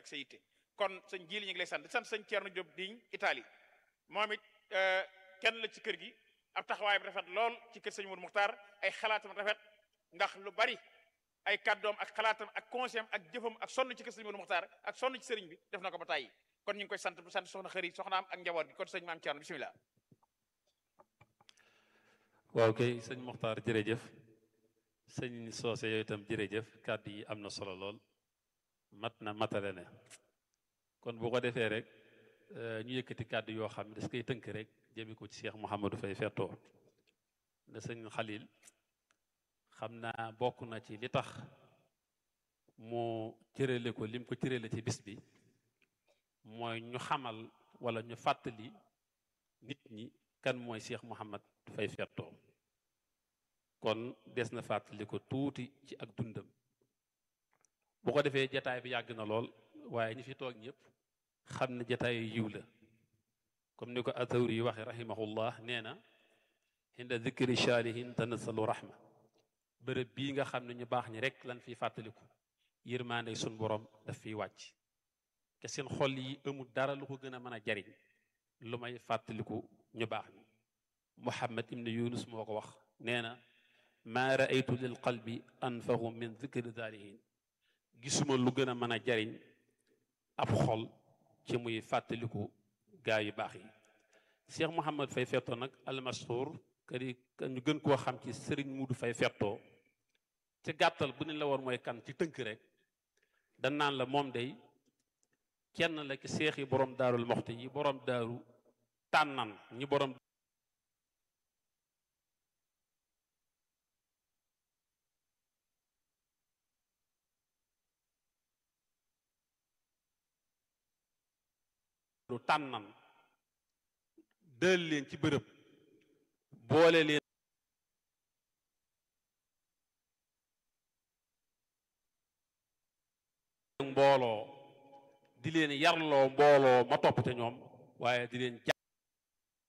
ak sa yitte kon sëñ jili ñu ngi lay sant di sant sëñ Thierno Diop diñ Italie moom it kenn la ci kër gi ab taxawaay bi rafet lool ci kër sëñ Mourou Muxtaar ay xalaatam rafet ndax lu bari ay kàddoom ak xalaatam ak conseil ak jëfam ak sonn ci kër sëñ Mourou Muxtaar ak sonn ci sëriñ bi def na ko ba tàyyi kon ñu ngi koy sant bu sant soxna xëri soxnaam ak njaboot gi kon sëñ maam Thierno bisimilah. waaw kay sëñ Muxtaar jërëjëf sëñ Soose yooyu itam jërëjëf kàddu yi am na solo lool mat na matale ne kon bu ko defee rek ñu yëkkati kàddu yoo xam ne das koy tënk rek jëme ko ci Cheikh Mouhamadou Faye fettoo ne sëñ Xalil xam naa bokk na ci li tax mu cërale ko lim ko cërale ci bis bi mooy ñu xamal wala ñu fàttali nit ñi kan mooy Cheikh Mouhamad Faye fettoo kon des na fàttali ko tuuti ci ak dundam bu ko defee jataay bi yàgg na lool waaye ñi fi toog ñëpp xam ne jataayu yiw la comme ni ko atawri yi waxe rahimahullah nee na inda dikri shaalihin tanasalu rahma bërëb bii nga xam ne ñu baax ñi rek lan fiy fàttaliku yërmaande sun borom daf fiy wàcc te seen xol yi amul dara lu ko gën a mën a jariñ lu may fàttaliku ñu baax ñi muhammad ibn yunus moo ko wax nee na maa raaytu lil qalbi anfahu min dikri daalihin gisuma lu gën a mën a jariñ ab xol ci muy fàttaliku gaa yu baax yi Cheikh Mouhamad Faye fettoo nag almashhur kadi ñu gën koo xam ci sëriñ Mudu Faye fettoo ci gàttal bu ne la woon mooy kan ci tënk rek dan naan la moom day kenn la ci seex yi borom daarul moxti yi borom daaru tànnan ñi borom lu tànnan dël leen ci bërëb boole leen mbooloo di leen yarloo mbooloo ma topp te ñoom waaye di leen